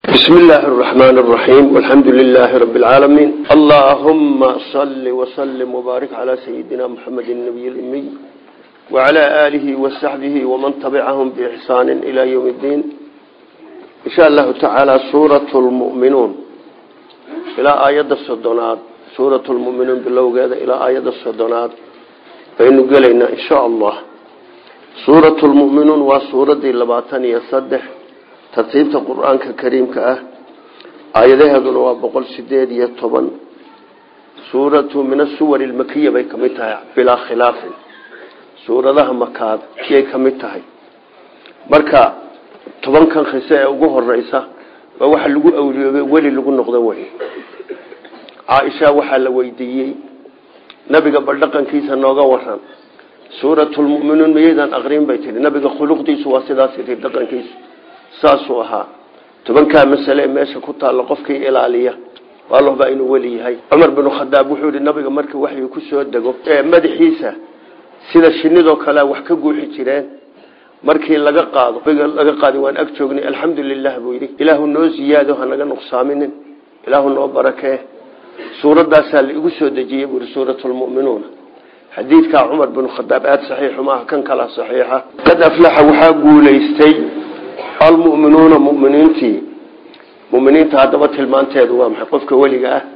بسم الله الرحمن الرحيم والحمد لله رب العالمين اللهم صل وسلم وبارك على سيدنا محمد النبي الأمي وعلى آله وصحبه ومن تبعهم بإحسان إلى يوم الدين إن شاء الله تعالى سورة المؤمنون إلى آيات الصدنات سورة المؤمنون باللوغة إلى آيات الصدنات فإنه قلنا إن شاء الله سورة المؤمنون وسورة اللباتان يصدح tartiibta qur-aanka kariimka ah aayadaheeduna waa boqol sideed iyo toban suuratu min asuwar ilmakiya bay kamid tahay bilaa khilaafin suuradaha makaad yay kamid tahay marka tobankan khise ee ugu horeysa waa waxa lagu awliyoobay weli lagu noqdo wey caaisha waxaa la weydiiyey nabiga baldhaqankiisa nooga waran suuratulmuminuun miyaydaan aqriin bay tihi nabiga khuluqdiisu waa sidaas tii dhaqankiisu saasuu ahaa tobankaa masale ee meesha ku taalla qofkii ilaaliya waa lohbaa inuu weli yahay cumar binu khadaab wuxuu yihi nabiga markii waxyu ku soo dego ee madaxiisa sida shinidoo kale wax ka guuxi jireen markii laga qaado laga qaadi waan ag joognay alxamdu lilah buu yidhi ilaahu noo ziyaado hanaga nuqsaaminin ilaahu noo barakee suuradaasaa la igu soo dejiyey buu yihi suuratulmu'minuuna xadiidkaa cumar binu khadaab aada saxiixu maaha kan kala saxiixa qad aflaxa waxaa guulaystay almu'minuuna muminiintii muminiinta haddaba tilmaanteedu waa maxay qofka weliga ah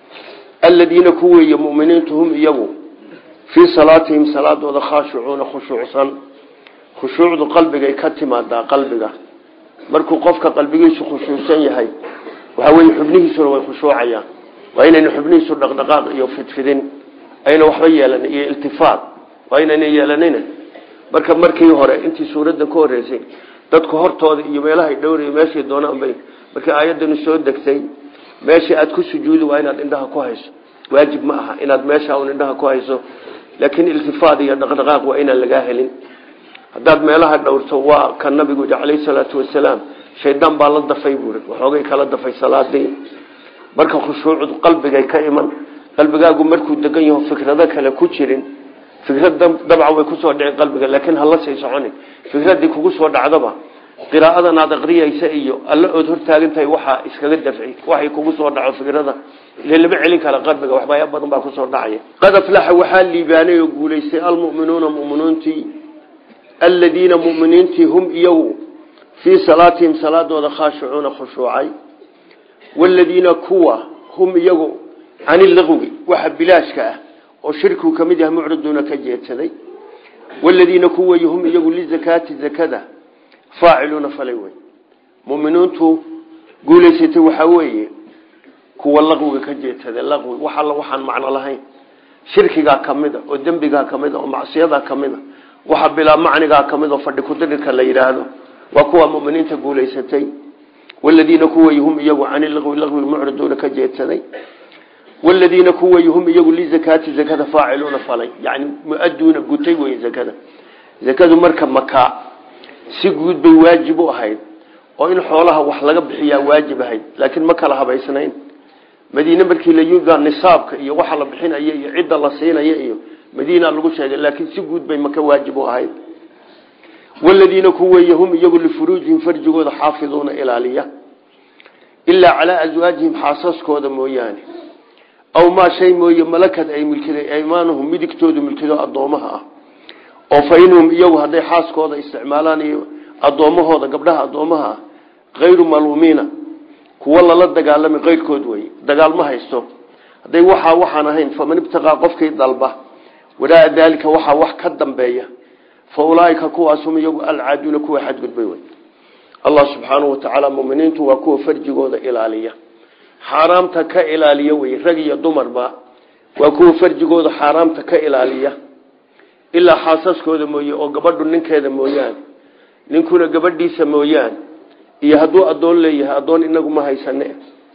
aladiina ku weeye muminiintu hum iyagu fii salaatihim salaadooda khaashicuuna khushuucsan khushuucdu qalbigay ka timaadaa qalbiga markuu qofka qalbigiisu khushuucsan yahay waxaa weye xubnihiisuna way khushuucayaan waa inayna xubnihiisu dhaqdhaqaaq iyo fidfidin ayna waxba yeelanin iyo iltifaat waa inayna yeelanina marka markii hore intii suuraddan ka horeysay dadku hortooda iyo meelahay dhowray meeshay doonaan bay markii aayadani soo degtay meeshii aad ku sujuudi waa inaad indhaha ku hayso waajib ma aha inaad meesha un indhaha ku hayso laakiin iltifaad iyo dhaqdhaqaaq waa inaan lagaa helin haddaad meelaha dhowrto waa ka nabigu yidhi calayhi salaatu wasalaam shaydaan baa la dafay buuri waxoogay kala dafay salaadii marka khushuucdu qalbigay ka iman qalbigaagu markuu degan yaho fikrado kale ku jirin fikrad dabca way kusoo dhici qalbiga laakiin hala sii soconin fikradii kugu soo dhacdaba qiraa'adan aad aqriyaysa iyo alla ood hortaagantahay waxaa iskaga dafci waxay kugu soo dhaco fikrada ile lama celin kara qalbiga waxbaaya badan baa kusoo dhacaya qad aflaxa waxaa liibaanay oo guulaystay almu'minuuna mu'miniintii aladiina mu'miniintii hum iyagu fii salaatihim salaadooda khaashicuuna khushuucay waladiina kuwa hum iyagu cani laqwi waxa bilaashka ah oo shirkigu ka mid yahay mucriduuna ka jeedsaday waladiina kuway hum iyagu lizakaati zakada faaciluuna falay wey muminiintu guulaysatay waxaa weeye kuwa laqwiga ka jeedsaday laqwi wax alla waxaan macno lahayn shirkigaa kamida oo dembigaa kamida oo macsiyadaa kamida waxa bilaa macnigaa kamid oo fadhi kudirirka la yidhaahdo waa kuwa muminiinta guulaysatay waladiina kuway hum iyagu cani laqwi laqwiga mucriduuna ka jeedsaday waladiina kuway hum iyagu lizakaati zakada faaciluuna falay yani muaduuna gutay wey zakada zakadu marka makaa si guud bay waajib u ahayd oo in xoolaha wax laga bixiyaa waajib ahayd laakiin ma kala habaysnayn madiine markii la nisaabka iyo waxa la bixinaya iyo cidda la siinaya iyo madiina lagu sheegay laakiin si guud bay maka waajib u ahayd waladiina kuwey hum iyagu lifuruujihim farjigooda xaafiduuna ilaaliya ilaa calaa aswaajihim xaasaskooda mooyaane aw maa shay mooye malakad ay milkiday aymaanuhum midigtoodu milkido addoomaha ah oo fa inhum iyagu hadday xaaskooda isticmaalaan iyo addoommahooda gabdhaha addoomaha ah kayru maluumiina kuwa lala dagaalami keyrkood wey dagaal ma haysto hadday waxaa waxaan ahayn faman ibtaqaa qofkii dalba waraa daalika waxaa wax ka dambeeya fa ulaaika kuwaasum iyagu alcaaduuna kuwa xadgudbay wey allah subxaanahu watacaala muminiintu waa kuwa farjigooda ilaaliya xaaraamta ka ilaaliya wey rag iyo dumarba waa kuwa farjigooda xaaraamta ka ilaaliya ilaa xaasaskooda mooye oo gabadhu ninkeeda mooyaane ninkuna gabadhiisa mooyaane iyo hadduu addoon leeyahay addoon inagu ma haysane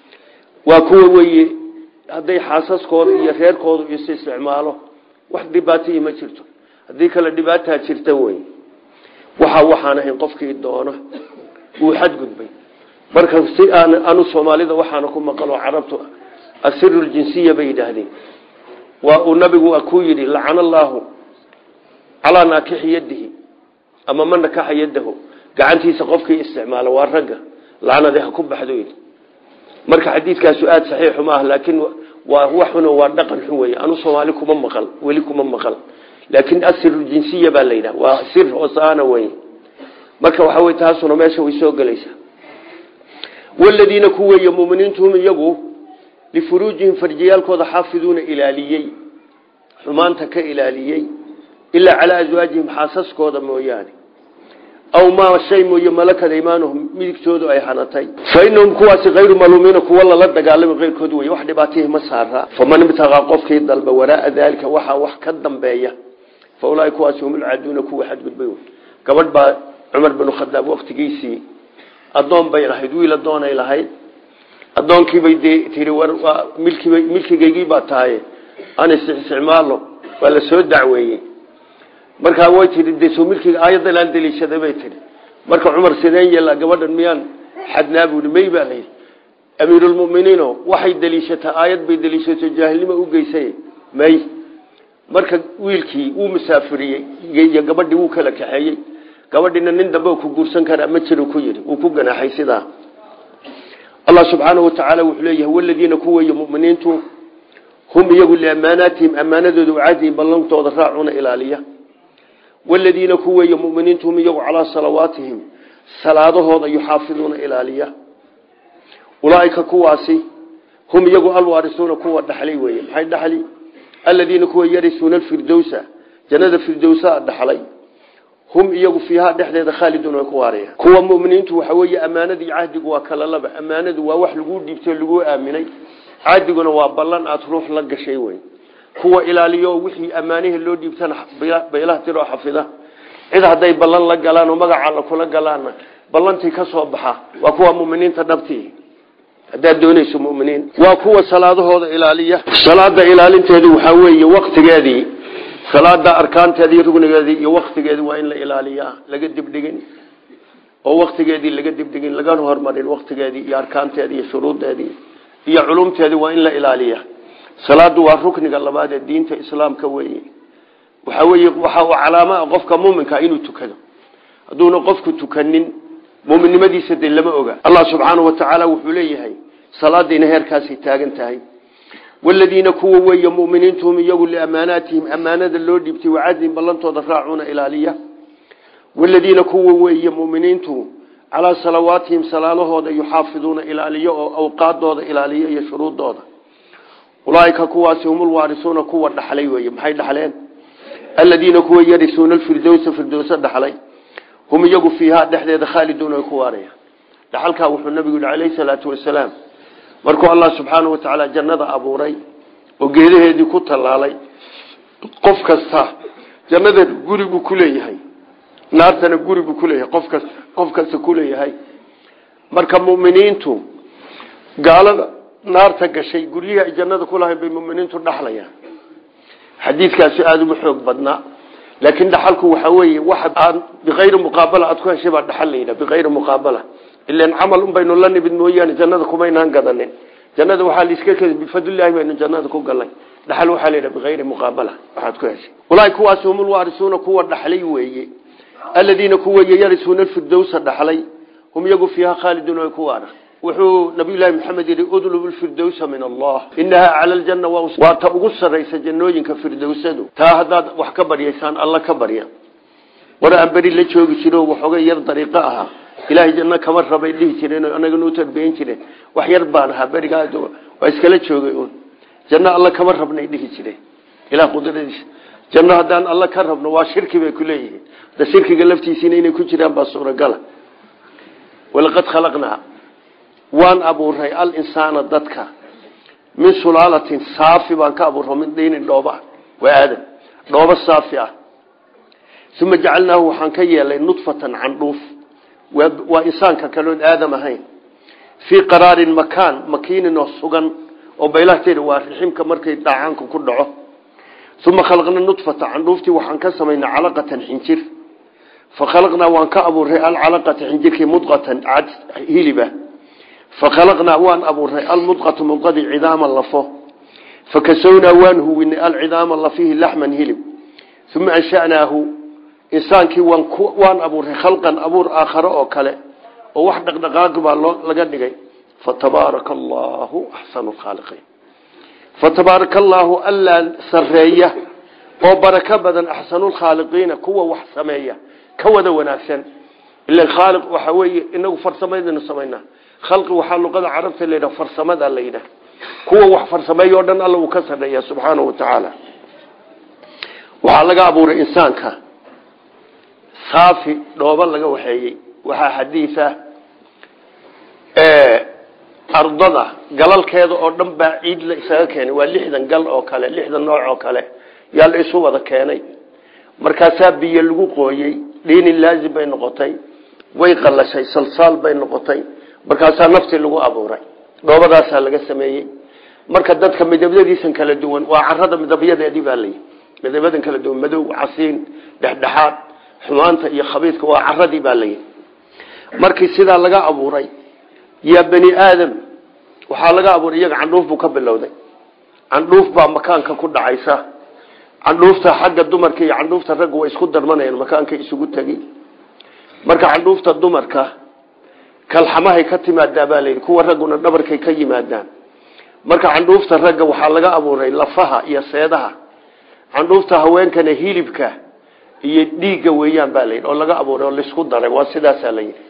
waa kuwa weye hadday xaasaskooda iyo reerkooda is isticmaalo wax dhibaataiyo ma jirto haddii kale dhibaataa jirta wey waxa waxaan ahayn qofkii doona wuu xadgudbay marka si aan anu soomaalida waxaana ku maqalo carabtu asiru ljinsiya bay yidhaahdeen waa uu nabigu ku yidhi lacana allaahu calaa naakixi yadihi ama ma nakaxa yadahu gacantiisa qofkii isticmaala waa ragga lacnadi ha ku baxdo marka xadiidkaasu aada saxiixu ma ah laakiin waa waxuna waa dhaqan xun wey anu soomaali kuma maqal weli kuma maqal laakiin asiru jinsiya baa la yidhaha waa sir hoosaana wey marka waxa wey taasuna meesha way soo gelaysaa waladiina ku weeye muminiintuhum iyagu lifuruujihim farjiyaalkooda xaafiduuna ilaaliyey xumaanta ka ilaaliyey ilaa calaa aswaajihim xaasaskooda mooyaane aw maa shay mooye malakada imaanuhum midigtoodu ay hanatay fa inahum kuwaasi hayru maluumiina kuwa lala dagaalami keyrkood wey wax dhibaatihii ma saara faman ibtaqaa qofkii dalba waraaa daalika waxaa wax ka dambeeya fa ulaahi kuwaasi hum ulcaaduuna kuwa xadgudbay gabadh baa cumar binu khadaab waktigiisii addoon bay lahayd wiil addoonay lahayd addoonkiibay dee tii war milkib milkigaygii baa tahay aan isticmaalo waa la soo dacweeyey markaa way tii de soo milkiga aayaddan aan daliishaday bay tihi marka cumar sideen yeela gabadhan miyaan xadnaa buui may baa layidhi amiirulmuminiino waxay daliishataa aayad bay daliishato jaahilnimo u geysay may marka wiilkii wuu musaafiriyey iyo gabadhii wuu kala kaxeeyey gabadhiina nin dambe ku guursan karaa ma jiro ku yidhi wuu ku ganaaxay sidaa allah subxaanahu watacaala wuxuu leeyahay waladiina ku weeye muminiintu hum iyagu liamaanaatihim ammaanadooda wacadihim ballantooda raacuna ilaaliya waladiina ku weeye muminiintu hum iyagu calaa salawaatihim salaadahooda yuxaafiduuna ilaaliya ulaaika kuwaasi hum iyagu alwaarisuuna kuwa dhaxlay weeye maxay dhaxli aladiina kuwa yarisuuna alfirdowsa jannada firdowsaa dhaxlay hum iyagu fiihaa dhexdeeda khaaliduun way ku waarayaan kuwa muminiintu waxa weeye ammaanadii cahdigu waa kala laba ammaanadu waa wax laguu dhiibtay o laguu aaminay cahdiguna waa ballan aada ruux la gashay wey kuwa ilaaliyo wixii ammaanihii loo dhiibtana baylaha tiroo xafida cid hadday ballan la galaan oo magaca la kula galaanna ballantii ka soo baxa waa kuwa muminiinta dhabtii haddaad doonayso muminiin waa kuwa salaadahooda ilaaliya salaada ilaalinteedu waxaa weeye waktigeedii salaada arkaanteedii rugnigeedii iyo waktigeedii waa in la ilaaliyaa laga dibdhigin oo waktigeedii laga dibdhigin lagana hormarin waktigeedii iyo arkaanteedii iyo shuruudeedii iyo culumteedii waa in la ilaaliya salaadu waa rukniga labaad ee diinta islaamka weeye waxa weeye waxa uu calaama qofka muuminka inuu tukado hadduuna qofku tukanin muuminnimadiisa dee lama oga allah subxaanahu watacaala wuxuu leeyahay salaadiina heerkaasay taagan tahay waladiina kuwa weeye muminiintuhum iyagu liamaanaatihim ammaanada loo dhiibtay wacadihim ballantooda raacuuna ilaaliya waladiina kuwa weeye muminiintu calaa salawaatihim salaalahooda yuxaafiduuna ilaaliyo oo awqaadooda ilaaliyo iyo shuruudooda ulaaika kuwaasi hum ulwaarisuuna kuwa dhaxlay weye maxay dhaxleen aladiina kuwa yarisuuna alfirdowsa firdowsa dhaxlay hum iyagu fiihaa dhexdeeda khaaliduuna ay ku waarayaan dhaxalkaa wuxuu nabigu yihi calayhi salaatu wasalaam markuu allah subxaanau watacaala jannada abuuray oo geedaheedii ku tallaalay qof kasta jannada guri buu ku leeyahay naartana guri buu kuleeyahay qof kasta qof kasta kuleeyahay marka muminiintu gaalada naarta gashay guryihii ay jannada ku lahayn bay muminiintu dhaxlayaan xadiidkaasi aada uma xoog badnaa laakiin dhaxalku waxa weeye waxa aan biayri muqaabala aad ku heshay baa dhaxal layidha biayri muqaabala ilan camal un baynu la nimid mooyaane jannada kumaynaan gadanin jannada waxaa laiska kedi bifadlilahi baynu jannada ku galnay dhaxal waxaa layidha biayri muqaabala waxaad ku heshay ulaahi kuwaasi hum ulwaarisuuna kuwa dhaxlay weeye aladiina kuweye yarisuuna firdowsa dhaxlay hum iyagu fiiha khaaliduun ay ku waara wuxuu nabiyullaahi maxamed yidhi udlub lfirdowsa min allah inahaa cala aljanna waa ta ugu sarraysa jannooyinka firdowsadu taa haddaad wax ka baryaysaan alla ka barya war aan beri la joogi jiro waxoogay yar dariiqo ahaa ilaahay janno kama rabay dhihi jireen anaga nuu tarbeyn jireen wax yar baan ahaa berigaa waa iskala joogay un janno alla kama rabnay dhihi jireen ilaah qudradiisa janno haddaan alla ka rabno waa shirki bay ku leeyihiin da shirkiga laftiisiina inay ku jiraan baa suuragala walaqad khalaqnaa waan abuuray alinsaana dadka min sulaalatin saafi baan ka abuuro min diinin dhooba waa aadam dhoobo saafi ah uma jacalnaahu waxaan ka yeelay nudfatan candhuuf waa insaanka kaloon aadam ahayn fii qaraarin makaan makiinin oo sugan oo baylahteeda waa riximka markay dhaacaanku ku dhaco uma khalaqna nudfata candhuuftii waxaan ka samaynay calaqatan xinjir fa khalaqnaa waan ka abuuray alcalaqata xinjirkii mudqatan cad hiliba fakhalaqnaa waan abuuray almudqatu mudqadii cidaama lafo fakasownaa waan huwinay alcidaama lafihi laxman hilib uma anshanaahu insaankii waan abuuray khalqan abuur aakhare oo kale oo wax dhaqdhaqaaqi baa loo laga dhigay fatabaaraka allaahu axsanu lkhaaliqiin fatabaaraka allaahu allaa sareeya oo barako badan axsanulkhaaliqiina kuwa wax sameeya ka wada wanaagsan ila khaaliq waxa weeye inagu farsamadaynu samaynaa khalqi waxaa luqada carabta la yidhaha farsamada la yidhaha kuwa wax farsameeya o dhan alla uu ka sadheeya subxaanahu wa tacaala waxaa laga abuuray insaanka saafi dhooba laga waxeeyey waxaa xadiisa ardada galalkeeda oo dhan baa ciid la isaga keenay waa lixdan gal oo kale lixdan nooc oo kale yaa la isu wada keenay markaasaa biyo lagu qooyey dhiini laazim bay noqotay way qalashay salsaal bay noqotay markaasaa naftii lagu abuuray dhoobadaasaa laga sameeyey marka dadka midabyadiisan kala duwan waa carada midabyadeedii baa layi midabyadan kala duwan madow casiin dhexdhexaad xumaanta iyo khabiidka waa caradii baa layi markii sidaa laga abuuray yaa bani aadam waxaa laga abuuray iyaga candhuuf buu ka bilowday candhuuf baa makaanka ku dhacaysa candhuufta xagga dumarka iyo candhuufta ragga way isku darmanayaan makaanka isugu tegi marka candhuufta dumarka kalxamahay ka timaadaa baa layidhi kuwa ragguna dhabarkay ka yimaadaan marka candhuufta ragga waxaa laga abuuray lafaha iyo seedaha candhuufta haweenkana hilibka iyo dhiigga weeyaan baa layidhi oo laga abuuray oo laisku daray waa sidaasaa layidhi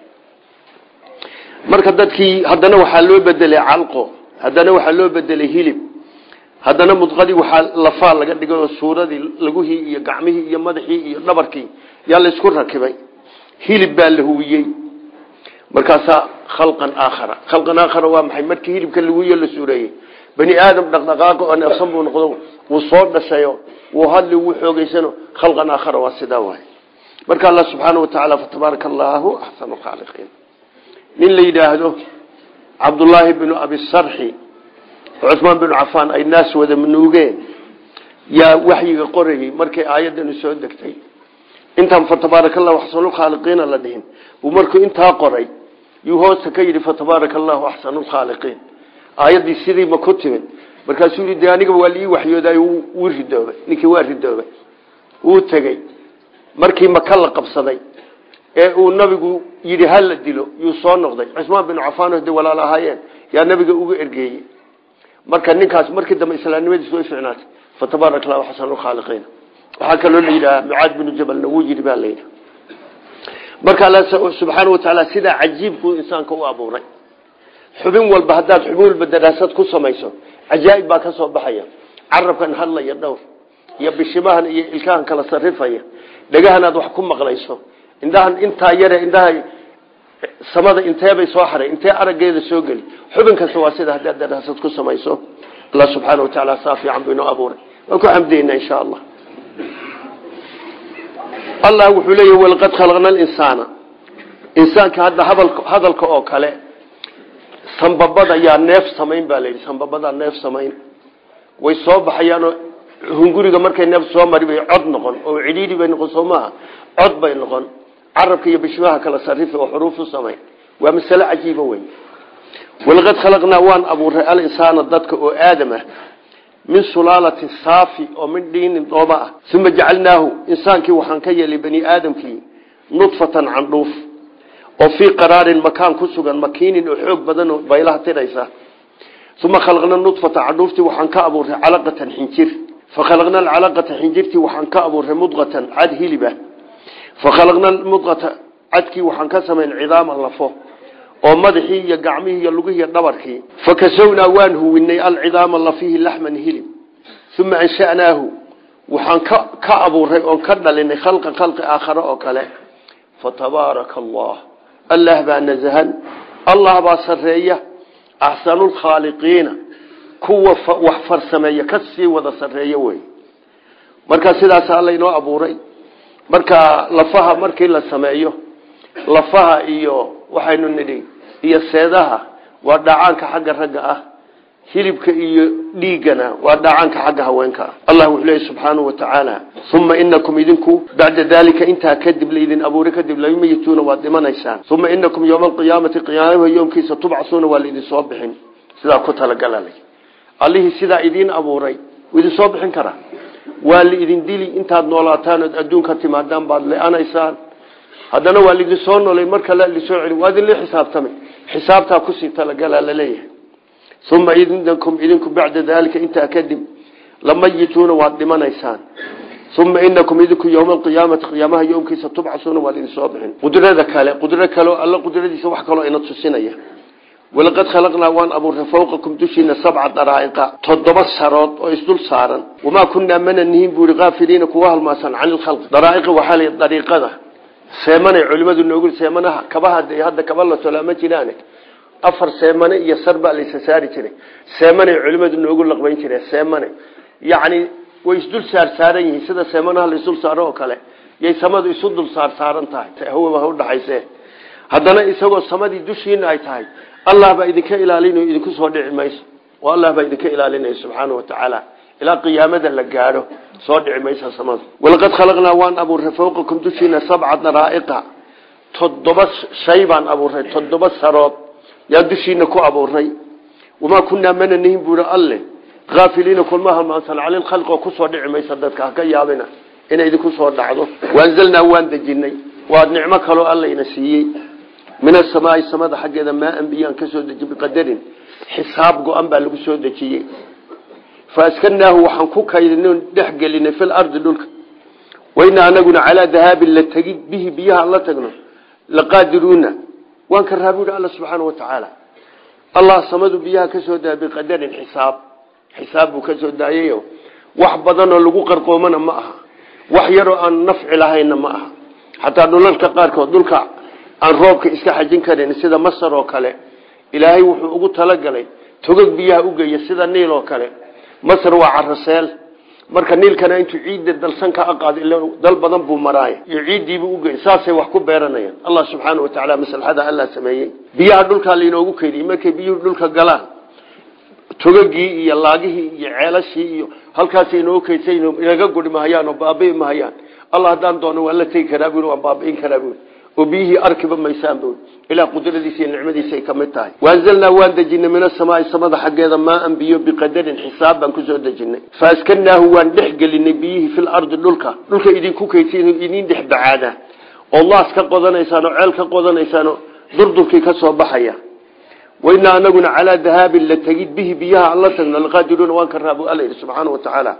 marka dadkii haddana waxaa loo bedelay calqo haddana waxaa loo bedelay hilib haddana mudqadii waxaa lafaa laga dhigay oo suuradii laguhii iyo gacmihii iyo madaxii iyo dhabarkii yaa laysku rakibay hilib baa la huwiyey markaasaa khalqan aakhara khalqan aakhara waa maxay markii hilibka laguhiyo la suureeyey bani aadam dhaqdhaqaaqo oo neefsan buu noqdo wuu soo dhashayo wuu hadli wuu xoogeysano khalqan aakhara waa sidaa waay marka allah subxaana watacaala fatabaaraka allaahu axsanu khaaliqiin nin la yidhaahdo cabdullaahi binu abisarxi cusmaan binu cafaan ay naas wada nuugeen yaa waxyiga qorayey markay aayadani soo degtay intaan fatabaaraka allahu axsanulkhaaliqiina la dhihin buu markuu intaa qoray yuu hoosta ka yidhi fatabaaraka allahu axsanulkhaaliqiin aayaddii sidiiba ku timid markaasuu yidhi dee aniga waa liii waxyooday wuu ridoobay ninkii waa ridoobay wuu tegey markii maka la qabsaday ee uu nabigu yidhi ha la dilo yuu soo noqday cusmaan binu cafaan de walaal ahaayeen yaa nabiga uga ergeeyey marka ninkaas markii dambe islaamnimadiis way ficnaatay fatabaaraka allahu axsanulkhaaliqiina waxaa kaloo la yidhaha mucaad binu jabalna wuu yidhi baa layidhi marka alla subxaana watacaala sidaa cajiibkuu insaanka u abuuray xubin walba haddaad xubin walba daraasad ku samayso cajaa'ib baa ka soo baxaya carabkan hadlaya dhowr iyo bishimahan iyo ilkahan kala sarifaya dhagahan aad wax ku maqlayso indhahan intaa yare indhaha samada inteebay soo xaray intee araggeeda soo geli xubin kasta waa sida haddaad daraasad ku samayso allah subxaana watacaala saa fiican buu inoo abuuray waan ku xamdiyeyna insha allah allah wuxuu leeyahy walaqad khalaqna alinsaana insaanka hadda hadalka oo kale sanbabada yaa neef samayn baa layidhi sanbabadaa neef samayn way soo baxayaanoo hunguriga markay neef soo mari bay cod noqon oo cidhiidhi bay noqon soo maaha cod bay noqon carabka iyo bishmaha kala sarifi oo xuruuf u samayn waa masale cajiiba weyn walaqad khalaqnaa waan abuuray alinsaana dadka oo aadam ah min sulaalatin saafi oo min dhiinin dhooba ah uma jacalnaahu insaankii waxaan ka yeelay bani aadamkii nudfatan candhuuf oo fii qaraarin makaan ku sugan makiinin oo xoog badan oo baylaha tiraysa uma khalaqna nudfata candhuuftii waxaan ka abuuray calaqatan xinjir fakhalaqna alcalaqata xinjirtii waxaan ka abuuray mudqatan cad hilibah fakhalaqna mudqata cadkii waxaan ka samayn cidaama lafo oo madaxii iyo gacmihii iyo lugihii dhabarkii fakasawnaa waan huwinay alcidaama lafihi laxman hilib uma ansha'naahu waxaan ka abuuray oon ka dhalinay khalqan khalqi aakhare oo kale fatabaaraka allah allah baa nasahan allah baa sareeya axsanulkhaaliqiina kuwa wax farsameeya ka sii wada sareeya wey marka sidaas alla inoo abuuray marka lafaha markii la sameeyo lafaha iyo waxaynu nidhi iyo seedaha waa dhacaanka xagga ragga ah hilibka iyo dhiiggana waa dhacaanka xagga haweenka ah allah wuxuu leeyahy subxaanahu wa tacaala uma inakum idinku bacda daalika intaa kadib laydin abuuri kadib lamayituuna waad dhimanaysaan uma inakum yowma alqiyaamati qiyaamaha yoomkiisa tubcasuuna waa laydin soo bixin sidaa ku talagalala allihii sidaa idiin abuuray idin soo bixin karaa waa laidin dili intaad noolaataan ood adduunka timaadaan baad le-anaysaan haddana waa lidin soo nolay marka la lisoo celi waa idin la xisaabtamay xisaabtaa kusii talagalaa laleeyahay uma inakum idinku bacda daalika intaa kadib lamayituuna waad dhimanaysaan uma inakum idinku yowma alqiyaamati qiyaamaha yoomkiisa tubcasuuna waad idin soo bixin qudrada kale qudro kaleo alla qudradiisa wax kaloo ina tusinaya walaqad khalaqnaa waan abuurnay fawqakum dushiina sabca daraa'iqa toddoba sarood oo isdul saaran wamaa kunaa mana nihin buu ihi kaafiliina kuwa halmaasan cani lkhalqi daraa'iqa waxaa la dariiqada seemanay culimadu noogu seemanaha kabaha dee hadda kaba la tolaa ma jiraane afar seemane iyo sar baa la isa saari jiray seemanay culimadu noogu laqbayn jireen seemane yacni way isdul saar saaran yihiin sida seemanaha la isdul saaro oo kale yay samadu isu dul saar saaran tahay hawaba ha udhaxayse haddana isagoo samadii dushiina ay tahay allah baa idinka ilaalinayo idinku soo dhici mayso oo allah baa idinka ilaalinayo subxaana wa tacaala ilaa qiyaamada la gaadho soo dhici maysa samada walaqad khalaqnaa waan abuurnay fawqakum dushiina sabca daraa'iqa toddoba shay baan abuurnay toddoba sarood yaan dushiina ku abuurnay wamaa kunaa mana nihin buui alle aafiliina kulma halmaansan cali lkhalqi oo kusoo dhici maysa dadka haka yaabina inay idinku soo dhacdo waanzalnaa waan dejinay waa nicmo kaloo allayna siiyey min asamaai samada xaggeeda maaan biyaan ka soo deji biqadarin xisaab go-an baa lagu soo dejiyey faaskanaahu waxaan ku kaydino dhex gelinay fi lardi dhulka waynaa anaguna calaa dahaabin la tegid bihi biyaha la tagno laqaadiruuna waan ka raabi uhi alla subxaana wa tacaala allah samadu biyaha ka soo daaya biqadarin xisaab xisaab buu ka soo daayayo wax badanoo lagu qarqoomana ma aha wax yaroo aan nafci lahayna ma aha xataa dhulalka qaarkood dhulka aan roobka iska xajin karin sida masar oo kale ilaahay wuxuu ugu talagalay togog biyaha ugeeya sida niil oo kale masar waa caraseel marka niilkana intuu ciidda dalsan ka aqaado ila dal badan buu maraay iyo ciiddiibuu ugeey saasay wax ku beeranayaan allah subxaana wa tacaala maslaxada allah sameeyey biyaha dhulkaa lainoogu keydiyey markay biyuhu dhulka galaan togagii iyo laagihii iyo ceelashii iyo halkaas inoo keydsa inaga guri mahayaan oo baabi'i mahayaan allah haddaan doono waan la tegi karaa bui waan baabi'in karaa bui oo biyihii arkiba maysaan bui ilaa qudradiisa iyo nicmadiisa ay ka mid tahay waanzalnaa waan dejinay min asamaai samada xaggeeda maaan biyo biqadarin xisaab baan kusoo dejinay faaskanaahu waan dhex gelinay biyihii fil ardi dhulka dhulka idinku keydsa idin dhex bacaada oo laas ka qodanaysaan oo ceel ka qodanaysaan oo durdurkii ka soo baxaya waynaa anaguna calaa dahaabin la tegid bihi biyaha alla tagno laqaadiruuna waan ka raab alla yidhi subxaana wa tacaala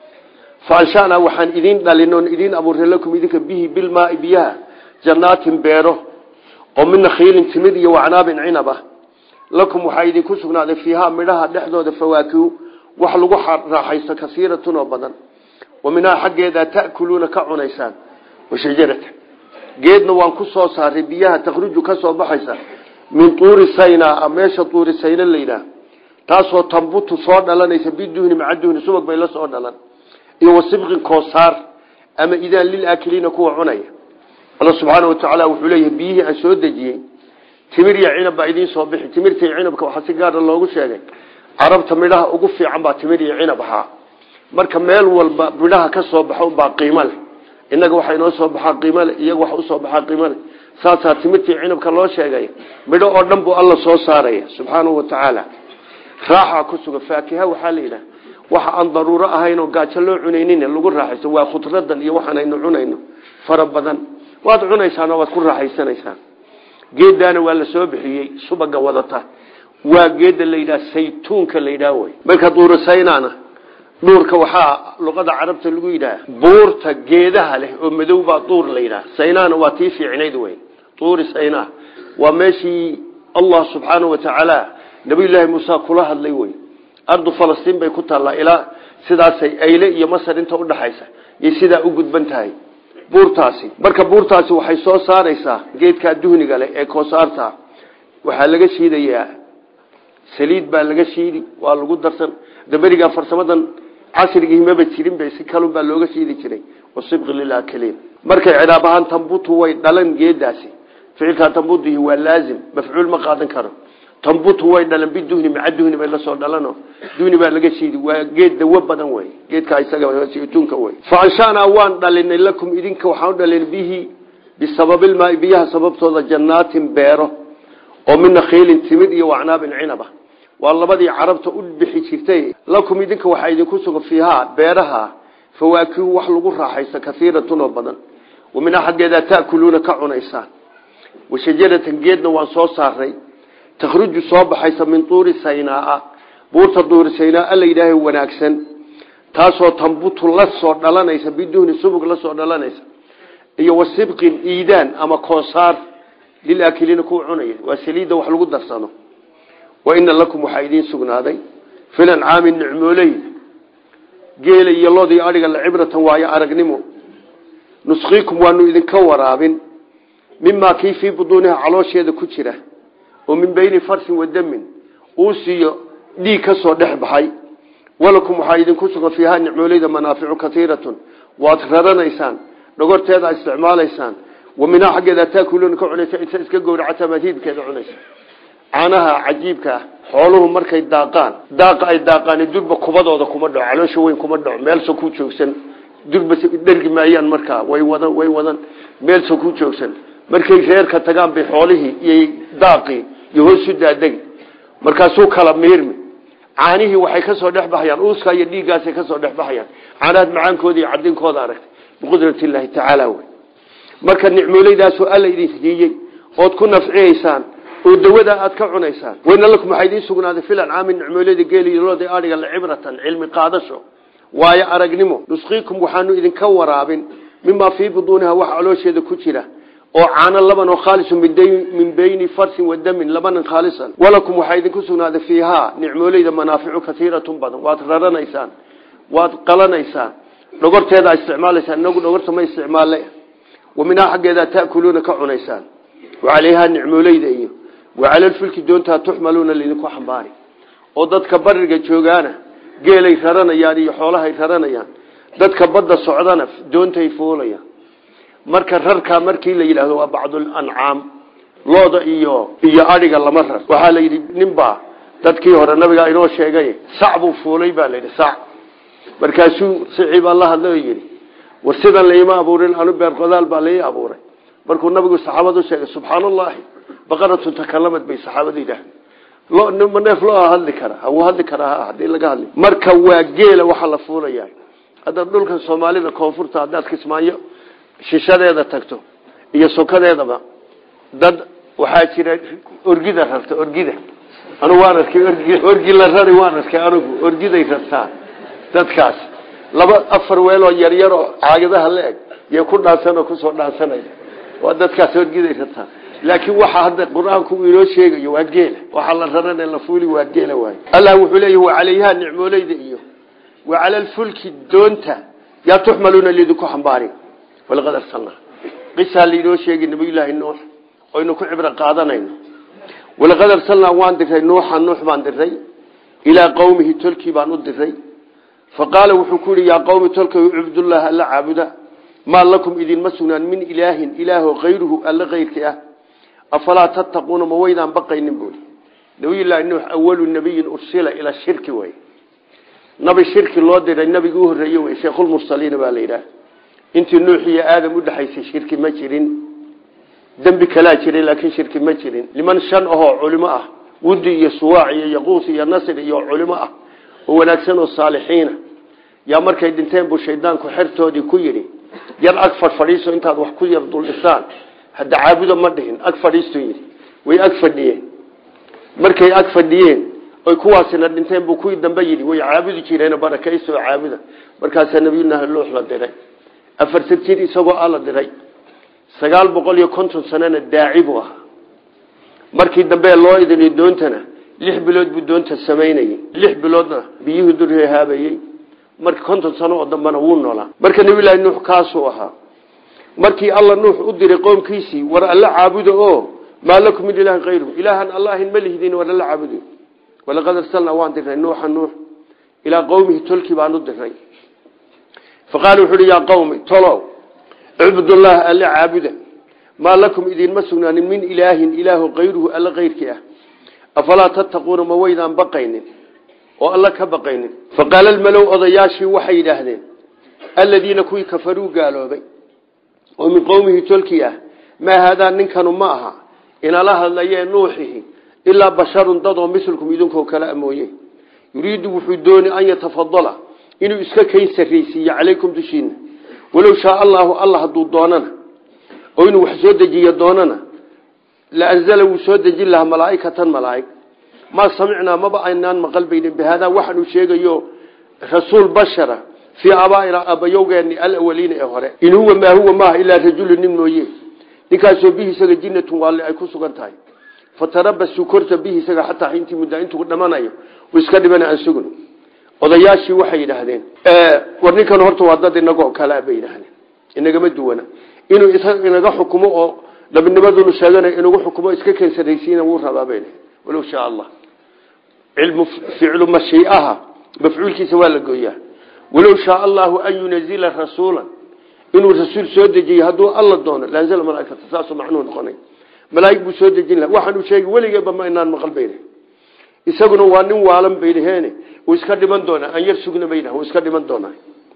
fa anshanaa waxaan idin dhalin oon idin abuurnay lakum idinka bihi bilmaai biyaha jannaatin beero oo min nakhiilin timid iyo wacnaabin cinab ah lakum waxaa idinku sugnaaday fiihaa midhaha dhexdooda fawaakihu wax lagu raaxaysto kasiiratun oo badan wa minhaa xaggeedaa ta'kuluuna ka cunaysaan washajarata geedna waan ku soo saaray biyaha takhruju ka soo baxaysa min tuuri sayna meesha tuuri sayna layidhaah taasoo tambutu soo dhalanaysa biduhni maca duhni subag bay la soo dhalan iyo wasibqin koosaar ama idaan lilaakiliina kuwa cunaya alla subxaana wa tacaala wuxuu leeyahay biyihii aan soo dejiyey timir iyo cinab baa idiin soo bixi timirta iyo cinabka waxaa si gaara loogu sheegay carabta midhaha ugu fiican baa timir iyo cinab ahaa marka meel walba midhaha ka soo baxo unbaa qiimo leh innaga waxaa inoo soo baxaa qiimo leh iyaga waxa usoo baxaa qiimo leh saasaa timirtii cinabka loo sheegay midho oo dhan buu alla soo saaraya subxaanahu wa tacaala raaxaa ku sugan faakiha waxaa la yidhaha waxa aan daruuro ahayn oo gaajo loo cunaynin lagu raaxaysto waa khudradan iyo waxaan aynu cunayno fara badan waad cunaysaano waad ku raaxaysanaysaan geedaana waa la soo bixiyey subaga wadata waa geeda la yidhaha saytuunka la yidhaha wy marka duurasaynaana duurka waxaa luqada carabta lagu yidhaha buurta geedaha leh oo madow baa duur la yidhaha saynaana waa tii fiicnayd wey duuri saynaa waa meeshii allah subxaana wa tacaala nabiyullaahi muuse kula hadlay wey ardu falastiin bay ku taallaa ilaa sidaasay ayle iyo masar inta udhaxaysa iyo sidaa u gudban tahay buurtaasi marka buurtaasi waxay soo saaraysaa geedkaa duhniga leh ee koosaarta waxaa laga shiidayaa saliid baa laga shiidi waa lagu darsan daberigaa farsamadan casrigii maba jirin ba si kalun baa looga shiidi jiray wasibqi lilaakiliin markay cihaab ahaan tambutu way dhalan geedaasi ficilkaa tambudihi waa laazim mafcuul ma qaadan karo tambutu way dhalan biduhni maca duhni bay lasoo dhalano duhni baa laga shiidi waa geed dawo badan wey geedkaa isagatuunka wey fa anshanaa waan dhalinay lakum idinka waxaan u dhalin bihi bisababilmaai biyaha sababtooda jannaatin beero oo min nakhiilin timid iyo wacnaabin cinaba waa labadii carabta u bixi jirtay lakum idinka waxaa idinku sugan fiihaa beeraha fawaakihu wax lagu raaxaysto kaiiratun oo badan wa minhaa xaggeedaa ta'kuluuna ka cunaysaan wa shajaratan geedna waan soo saaray takhruju soo baxaysa min tuuri saynaaa buurta duuri saynaaa la yidhaaha wanaagsan taasoo tambutu la soo dhalanaysa biduhni subug la soo dhalanaysa iyo wasibqin iidaan ama koosaar lilaakiliina kuwa cunaya waa saliidda wax lagu darsano wa ina lakum waxaa idiin sugnaaday filancaami nicmooley geela iyo loodii adhiga la cibratan waayo aragnimo nusqiikum waanu idinka waraabin mimaa kii fii buduuniha caloosheeda ku jira oo min beyni farsin wa damin uusiyo dhiig ka soo dhex baxay walakum waxaa idinku sugan fiihaa nicmooleyda manaaficu kaiiratun waad raranaysaan dhogorteeda isticmaalaysaan wa minhaa xaggeeda taakuluuna ka cunaysa inta iska gowracataa maad hiibkeeda cunaysa caanaha cajiibka ah xooluhu markay daaqaan daaqa ay daaqaan durba kubadooda kuma dhaco caloosha weyn kuma dhaco meelso ku joogsan durba dhergi maayaan markaa way wadan way wadan meelso ku joogsan markay reerka tagaan bay xoolihii iyo daaqii iyo hoosu daadegi markaasuu kala miirmi caanihii waxay ka soo dhex baxayaan uuska iyo dhiiggaasay ka soo dhex baxayaan caanahaad macaankooda iyo cadinkooda aragtay biqudrati illaahi tacaala wey marka nicmooleydaasoo alla idin siiyey ood ku nafciyaysaan oo dawada aad ka cunaysaan wayna lakum waxaa idiin sugnaaday filan caamin nicmooleyda geelilooda adhiga la cibratan cilmi qaadasho waayo aragnimo nusqiikum waxaanu idinka waraabin mimaa fii buduuniha wax caloosheeda ku jira oo caano laban oo khaalisun min beyni farsin wa damin labanan khaalisan walakum waxaa idinku sugnaaday fiihaa nicmooleyda manaaficu kaiiratun badan waad raranaysaan waad qalanaysaan dhogorteeda isticmaalaysaan inagu dhogorta ma isticmaale wa minhaa xaggeedaa ta'kuluuna ka cunaysaan wa calayhaa nicmooleyda iyo wa calalfulki doontaa tuxmaluuna laydinku xambaari oo dadka bariga joogaana geelay raranayaan iyo xoolahay raranayaan dadka badda socdana doontay fuulayaan marka rarkaa markii la yidhaahdo waa bacdulancaam looda iyo iyo adhiga lama rar waxaa la yidhi ninbaa dadkii hore nabigaa inoo sheegay sac buu fuulay baa la yidhi sac markaasuu siciibaa la hadlay oo yidhi war sidan laima abuurin anu beer qodaal baa lai abuuray markuu nabigu saxaabadu sheegay subxaan allahi baqaratu takalamad bay saxaabadu yidhaaheen lo neef loo hadli kara wuu hadli karaa hadii laga hadli marka waa geela waxaa la fuulaya haddaad dhulkan soomaalida koonfurta haddaad kismaayo shishadeeda tagto iyo sokadeedaba dad waxaa jira orgida rarta orgida anugu waan arkay orgi la rari waan arkay anugu orgiday rartaa dadkaas laba afar weeloo yaryaroo caagadaha la eg yay ku dhaansanoo kusoo dhaansanaya waa dadkaas orgiday rartaa laakiin waxa hadda qur-aanku uu inoo sheegayo waa geela waxaa la rarane la fuuli waa geela waay allah wuxuu leeyahi wa calayhaa nicmooleyda iyo wa cala alfulki doonta yaa tuxmaluuna lidinku xambaari walaqad arsalnaa qisaa lainoo sheegay nabiyullaahi nuux oynu ku cibro qaadanayno walaqad arsalnaa waan diray nuuxa nuux baan diray ilaa qowmihi tolkii baan u diray fa qaala wuxuu ku yihi yaa qowmi tolkay cubdullaah alla caabuda maa lakum idinma sugnaan min ilaahin ilaaho kayruhu alla kayrki ah afalaa tattaquuna ma waydaan baqaynin buuli nabiyullaahi nuux awalu nabiyin ursila ila shirki wey nabi shirki loo diray nabigii u horreeye wey sheekhulmursaliina baa la yidhaah intii nuux iyo aadam udhexaysay shirki ma jirin dembi kalaa jiray laakiin shirki ma jirin niman shan ahoo culimo ah wudi iyo suwaac iyo yaquus iyo nasr iyo culimo ah oo wanaagsan oo saalixiina yaa markay dhinteen buu shaydaanku xertoodii ku yidhi yar ag fadhfadhiiso intaad wax ku yar duldhisaan hadda caabudo ma dhihin ag fadhiistu yidhi way ag fadhiyeen markay ag fadhiyeen oy kuwaasina dhinteen buu kuwii dambe yidhi way caabudi jireen barakayso oo caabuda markaasaa nabiyullaahi nuux la diray afartan jir isagoo a la diray sagaal boqol iyo konton sanana daaci buu ahaa markii dambe loo idiniy doontana lix bilood buu doonta samaynayey lix biloodna biyuhu durhehaabayey marka konton sano oo dambena wuu noolaa marka nabiyullaahi nuux kaasuu ahaa markii alla nuux u diray qoomkiisii war alla caabuda oo maa lakum min ilaahin kayru ilaahan allahin ma lihdin war alla caabudo walaqad arsalnaa waan diray nuuxa nuux ilaa qowmihi tolkii baan u diray faqaala wuxu uhi yaa qawmi tolow icbudullaha alla caabuda maa lakum idinma sugnaanin min ilaahin ilaahu kayruhu alla kayrkii ah afalaa tattaquuna ma waydaan baqaynin oo alla ka baqaynin faqaala almalow odayaashii waxay yidhaahdeen aladiina kuwii kafaruu gaaloobay oo min qowmihi tolkii ah maa haadaa ninkanu ma aha inala hadlayee nuuxihi ilaa basharun dadoo mislkum idinkoo kale amooye yuriidu wuxuu dooni an yatafadala inuu iska kayn sarraysiiyo calaykum dushiina walow shaa allaahu alla hadduu doonana oo inuu wax soo dejiyo doonana la anzala wuu soo dejin lahaa malaaikatan malaaig maa samicnaa maba aynaan maqal bayni bihaadaa waxaanu sheegayo rasuul bashara fii abaaina abayowgeeni alawaliina ee hore in huwa maa huwa maaha ilaa rajulu nin mooye ninkaasoo bihi isaga jinnatun waali ay ku sugan tahay fatarabasuu korta bihi isaga xataa intii muddaa intuu dhamanayo uu iska dhibana aan sugno odayaashii waxay yidhaahdeen war ninkan horta waa dad inagoo kalea bay yidhaahdeen inagama duwana inuu inaga xukumo oo nabinimadunu sheeganayo inagu xukumo iska keensaraysiina wuu rabaa bay walow shaa allah cilmu ficlu mashiiaha mafcuulkiisa waa la gooyaa walow shaa allahu an yunazila rasuula inuu rasuul soo dejiyo hadduu alla doono laanzala malaaikata saasuu macnuhu noqonay malaaig buu soo dejin laha waxaanu sheegi weligeeba ma inaan maqal bayna isaguna waa nin waalan baydhaheene uu iska dhiman doonaa aan yar sugna bayna uu iska dhiman doonaa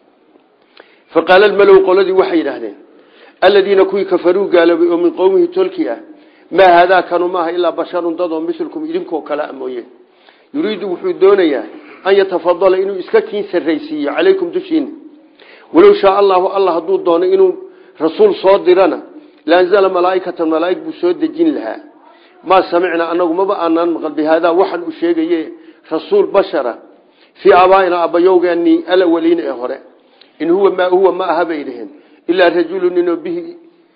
faqaala almalow qoladii waxay yidhaahdeen aladiina kuwii kafaruu gaaloobay oo min qowmihi tolki ah maa haadaa kanu maaha ilaa basharun dadoo mislkum idinkoo kalea mooye yuriidu wuxuu doonayaa an yatafadala inuu iska kiin sarraysiiyo calaykum dushiina walow shaa allahu alla hadduu doono inuu rasuul soo dirana laanzala malaaikatan malaaig buu soo dejin lahaa maa samicnaa anagu maba aanaan maqal bihaadaa waxaan u sheegaye rasuul bashara fii abaaina abayowgeeni alawaliina ee hore in huwa maa huwa ma aha bay dhaheen ilaa rajulu ninoo bihi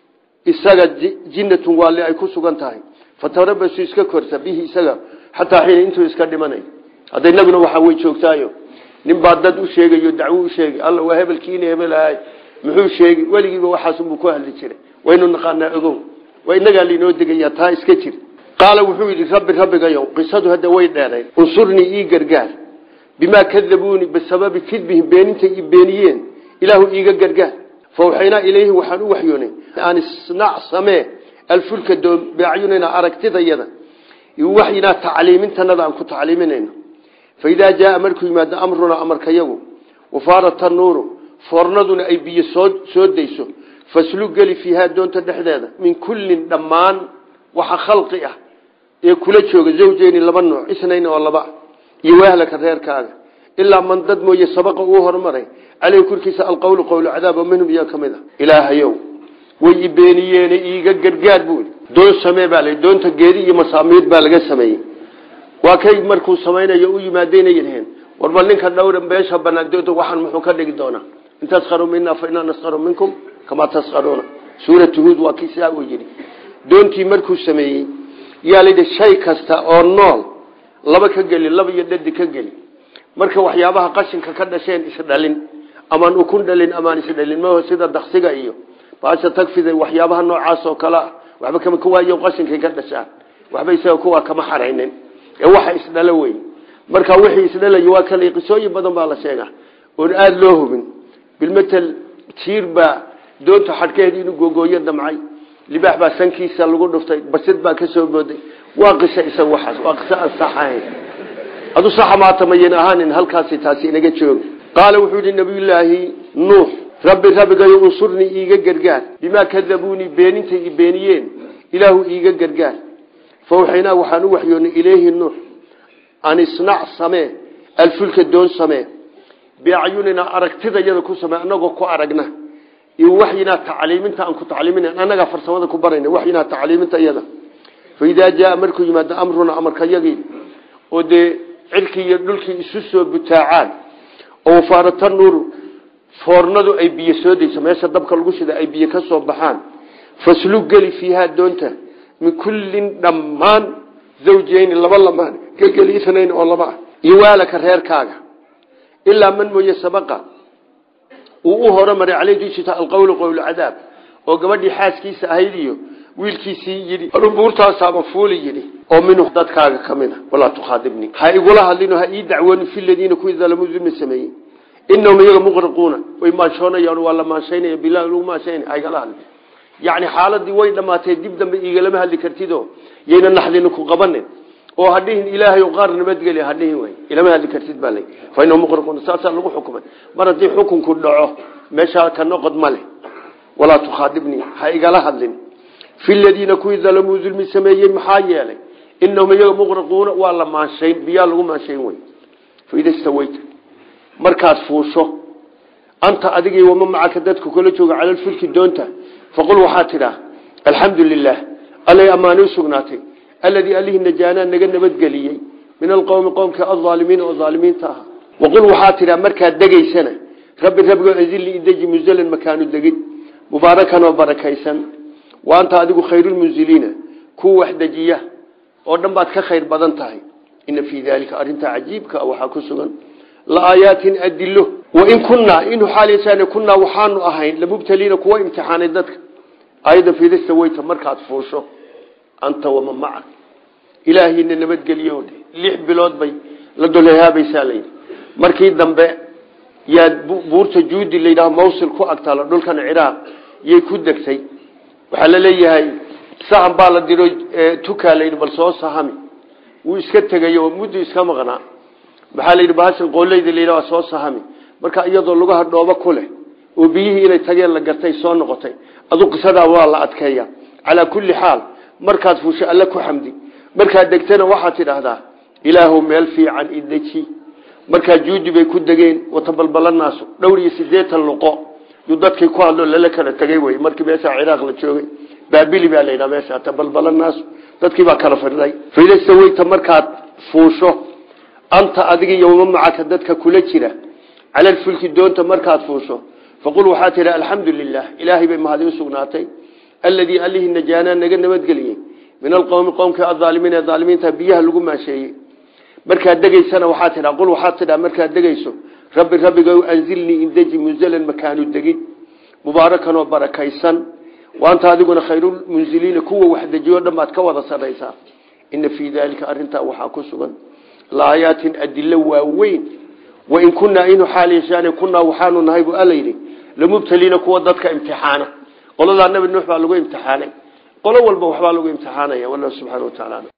isaga jinnatun waali ay ku sugan tahay fatarabasu iska korta bihi isaga xataa xiina intuu iska dhimanay hadda inaguna waxaa way joogtaayo nin baa dad u sheegayo dacwo u sheegay alla waa hebelkiina hebel ahay muxuu sheegi weligiiba waxaasunbuu ku hadli jiray waynu naqaanaa ogow waa inagaa lainoo degayaa taa iska jir qaala wuxuu yidhi rabbi rabbigayow qisadu hadda way dheerayn unsurnii ii gargaar bimaa kadabuuni bisababi kidbihim beenintay i beeniyeen ilaahu iiga gargaar fawxaynaa ilayhi waxaan u waxyoonay aan isnac samee alfulka doon biacyunina aragtidayada waxyinaa tacliimintanada aan ku tacliiminayno faidaa jaaa markuu yimaado amrunaa amarkayagu wafaarata nuuru foornaduna ay biyo soo soo dayso faslu geli fiihaa doonta dhexdeeda min kullin dhammaan waxa khalqi ah ee kula jooga zawjeeni laba nooc isnayn oo laba iyo waahlaka reerkaaga ilaa man dad mooye sabaqa uu hormaray caleyhi korkiisa alqowlu qowlu cadaaba minhum iyo ka mid a ilaahayow way i beeniyeene iiga gargaar buu doon samee baa la doonta geedi iyo masaamiir baa laga sameeyey waa kay markuu samaynayo u yimaadaynaydheen warba ninka dhowra beesha banaan doonta waxaan muxuu ka dhigi doonaa in taskharuu mina fa inaa naskharu minkum kamaa taskharuuna suuratu huud waa kii sidaa uu yidhi doontii markuu sameeyey yaa layidhi shay kasta oo nool laba ka geli laba iyo dhadi ka geli marka waxyaabaha qashinka ka dhasheen isdhalin amaan ukun dhalin amaan isdhalin ma sida daksiga iyo baasha tagfida waxyaabaha noocaas oo kale ah waxba kama kuwaayo qashinkay ka dhashaan waxba isaga kuwaa kama xaraynin ee waxa isdhalo wey marka wixii isdhalay waa kale qisooyin badan baa la sheegaa oon aada loo hubin bilmatel jiir baa doonta xadhkeed inuu googooyo damcay libaax baa sankiisa lagu dhuftay basid baa ka soo booday waa qisa isaga waxaas waa qiso aan sax ahayn adu saxa maata mayan ahaanin halkaasi taasi inaga jooga qaala wuxuu yihi nabiyullaahi nuux rabbi rabbigayo unsurnii iiga gargaar bimaa kadabuunii beenintay i beeniyeen ilaahu iiga gargaar fawxaynaa waxaan u waxyoonay ilayhi nuux an isnac samee alfulka doon samee biacyunina aragtidayada ku samee anagoo ku aragna iyo waxyinaa tacliiminta aan ku tacliimin annagaa farsamada ku barayna waxyinaa tacliiminta iyada faidaa jaaa markuu yimaado amruna amarkayagii oo dee cirkii iyo dhulkii isu soo butaacaan oo wafaarata nuuru foornadu ay biyo soo dayso meesha dabka lagu shida ay biyo ka soo baxaan faslu geli fiihaa doonta min kullin dhammaan zawjeyni laba lamaan ka geli isnayn oo laba ah iyo waalaka reerkaaga ilaa man mooye sabaqa uu u horumaray caley dushita alqowlu qowlu cadaab oo gabadhii xaaskiisa ahayd iyo wiilkiisii yidhi buurtaasaaba fuuli yidhi oo minhu dadkaaga ka mid a walaa tukhaadibnii ha igula hadlino ha ii dacwooni fi ladiina kuwii dalamuu dulmi sameeyey inahum iyaga muqriquuna way maanshoonayaan waa la maanshaynaya bilahi lagu maanshaynaya ha igala hadli yacni xaaladii way dhammaatee dib dambe iigalama hadli kartidoo yayna naxdina ku qabanin oo hadhihin ilaahay qaar nabadgeli hadhihin way ilama hadli kartid baa lay fa inahum muqriquuna saasaa lagu xukumay mar haddii xukunku dhaco meeshaa ka noqod ma leh walaa tukhaadibnii ha igala hadlin fi ladiina kuwii dalamuu dulmi sameeyey maxaa yeelay inahum iyaga muqriquuna waa la maanshayn biyaa lagu maanshayn wey faida stawayta markaad fuusho anta adigii wama macaka dadku kala jooga calalfulki doonta faqul waxaa tidhaa alxamdu lilah allay ammaani usugnaatay alladii allihii najaanaa naga nabadgeliyey min alqowmi qowmka alaalimiina oo aalimiinta ah waqul waxaa tidhaa markaad degaysana rabbi rabbigoo anzilnii ideji munzalan makaanu degid mubaarakan oo barakaysan wa anta adigu khayrulmunziliina kuwa wax dejiya oo dhan baad ka khayr badan tahay ina fii daalika arrintaa cajiibka waxaa ku sugan laaayaatin adilo wain kunaa inu xaal kunaa waxaanu ahayn lamubtaliina kuwa imtixaanay dadka ayada fidista weyta markaad fuusho anta wama maca ilaahina nabadgeliyo lix bilood bay la dolhaabaysaa layidhi markii dambe yaad buurta juudi layidhaha mawsil ku agtaalo dhulkan ciraaq yay ku degtay waxaa la leeyahay sahan baa la diro tukaa layidhi bal soo sahami wuu iska tegayo muddu iska maqnaa maxaa layidhi bahashan qooleyda layidhaha waa soo sahami marka iyadoo lugaha dhoobo ku leh oo biyihii inay tageen la gartay soo noqotay adu qisadaa waa la adkeeya calaa kulli xaal markaad fuusho alle ku xamdi markaad degtana waxaad tidhaahdaa ilaahu meel fiican ideji markaa juudi bay ku degeen watabalbalanaasu dhowr iyo sideetan luqo yuu dadkii ku hadlo lala kala tegay wey markii meeshaa ciraaq la joogay baabili baa layidhaha meesha tabalbalanaasu dadkii baa kala fidhay faydasaweyta markaad fuusho anta adiga yowma macaka dadka kula jira calalfulki doonta markaad fuusho faqul waxaa tidhi alxamdu lilah ilaahay bay mahadi usugnaatay alladii allihii najaanaa naga nabadgeliyey min alqowmi qowmka aaalimiin ee aalimiinta biyaha lagu maasheeyey markaad degaysana waxaa tidhaa qul waxaad tidhaa markaad degayso rabbi rabbiga anzilnii indeji munzalan makaanu degid mubaarakan oo barakaysan waanta adiguna khayrulmunziliina kuwa wax dejiyo dhan baad ka wada saraysaa ina fii daalika arintaa waxaa ku sugan laayaatin adilo waaweyn wain kunaa inu xaal yeeshaan kunaa waxaanu nahay bu alla yidhi lamubtaliina kuwa dadka imtixaana qoladaa nabi nuux baa lagu imtixaanay qolo walba waxbaa lagu imtixaanaya wallahu subxana wa tacaala